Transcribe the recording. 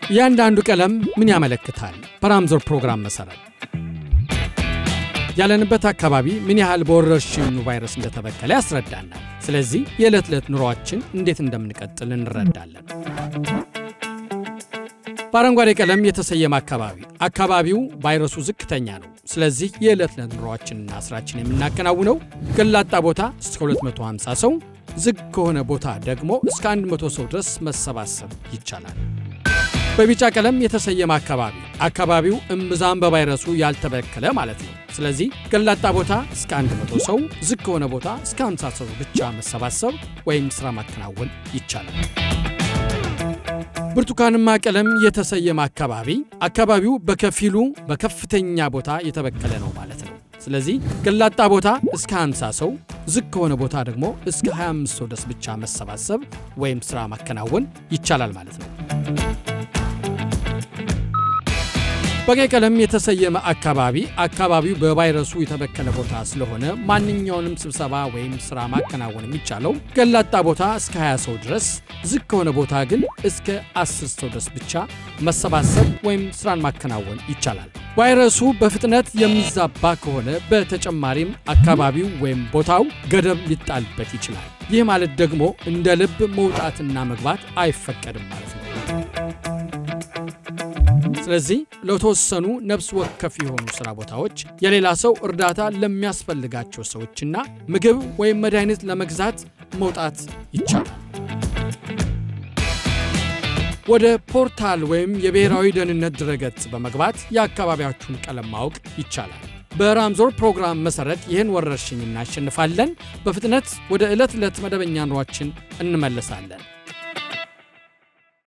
እያንዳንዱ ቀለም ምን ያመለክታል? በራምዞር ፕሮግራም መሠረት ያለንበት አካባቢ ምን ያህል በወረርሽኙ ቫይረስ እንደተበከለ ያስረዳናል። ስለዚህ የዕለት ዕለት ኑሯችን እንዴት እንደምንቀጥል እንረዳለን። በአረንጓዴ ቀለም የተሰየመ አካባቢ አካባቢው ቫይረሱ ዝቅተኛ ነው። ስለዚህ የዕለት ዕለት ኑሯችንና ስራችን የምናከናውነው ገላጣ ቦታ እስከ 250 ሰው፣ ዝግ ከሆነ ቦታ ደግሞ እስከ 100 ሰው ድረስ መሰባሰብ ይቻላል። በቢጫ ቀለም የተሰየመ አካባቢ አካባቢው እምብዛም በቫይረሱ ያልተበከለ ማለት ነው። ስለዚህ ገላጣ ቦታ እስከ 100 ሰው፣ ዝግ ከሆነ ቦታ እስከ 50 ሰው ብቻ መሰባሰብ ወይም ሥራ ማከናወን ይቻላል። ብርቱካንማ ቀለም የተሰየመ አካባቢ አካባቢው በከፊሉ በከፍተኛ ቦታ የተበከለ ነው ማለት ነው። ስለዚህ ገላጣ ቦታ እስከ 50 ሰው፣ ዝግ ከሆነ ቦታ ደግሞ እስከ 25 ሰው ድረስ ብቻ መሰባሰብ ወይም ሥራ ማከናወን ይቻላል ማለት ነው። በቀይ ቀለም የተሰየመ አካባቢ አካባቢው በቫይረሱ የተበከለ ቦታ ስለሆነ ማንኛውንም ስብሰባ ወይም ሥራ ማከናወን የሚቻለው ገላጣ ቦታ እስከ 20 ሰው ድረስ፣ ዝግ ከሆነ ቦታ ግን እስከ 10 ሰው ድረስ ብቻ መሰባሰብ ወይም ሥራን ማከናወን ይቻላል። ቫይረሱ በፍጥነት የሚዛባ ከሆነ በተጨማሪም አካባቢው ወይም ቦታው ገደብ ሊጣልበት ይችላል። ይህ ማለት ደግሞ እንደ ልብ መውጣትና መግባት አይፈቀድም ማለት ነው። ስለዚህ ለተወሰኑ ነፍስ ወከፍ የሆኑ ሥራ ቦታዎች የሌላ ሰው እርዳታ ለሚያስፈልጋቸው ሰዎችና ምግብ ወይም መድኃኒት ለመግዛት መውጣት ይቻላል። ወደ ፖርታል ወይም የብሔራዊ ደህንነት ድረገጽ በመግባት የአካባቢያችሁን ቀለም ማወቅ ይቻላል። በራምዞር ፕሮግራም መሠረት ይህን ወረርሽኝ እናሸንፋለን። በፍጥነት ወደ ዕለት ዕለት መደበኛ ኑሯችን እንመለሳለን።